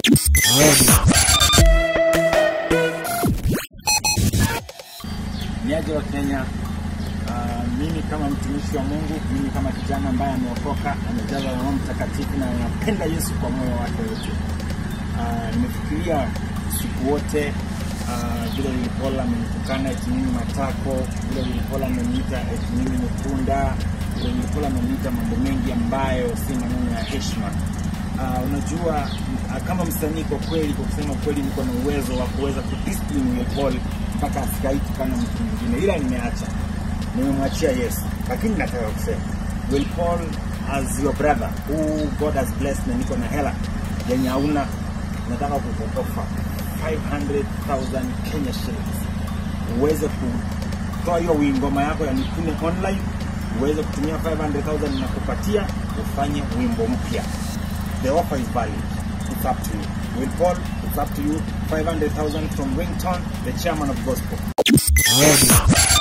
Niaje wa Kenya, uh, mimi kama mtumishi wa Mungu, mimi kama kijana ambaye ameokoka, amejazwa na Roho Mtakatifu na anapenda Yesu kwa moyo wake wote. Uh, nimefikiria siku wote uh, vile Lilipola amenitukana eti mimi matako, vile Lilipola ameniita eti mimi ni punda, vile Lilipola ameniita mambo mengi ambayo si maneno ya heshima. Uh, unajua uh, kama msanii kwa kweli, kwa kusema kweli, niko na uwezo wa kuweza kudiscipline Will Paul mpaka asikaitukana mtu mwingine, ila nimeacha, nimemwachia Yesu. Lakini nataka kusema Will Paul as your brother who God has blessed, na niko na hela yenye hauna, nataka kukuofa 500,000 Kenya shillings uweze kutoa hiyo wingoma yako ya Nipune online, uweze kutumia 500,000 na kupatia ufanye wimbo mpya. The offer is valid. It's up to you. Will Paul, it's up to you. 500,000 from Ringtone, the chairman of gospel. Radio.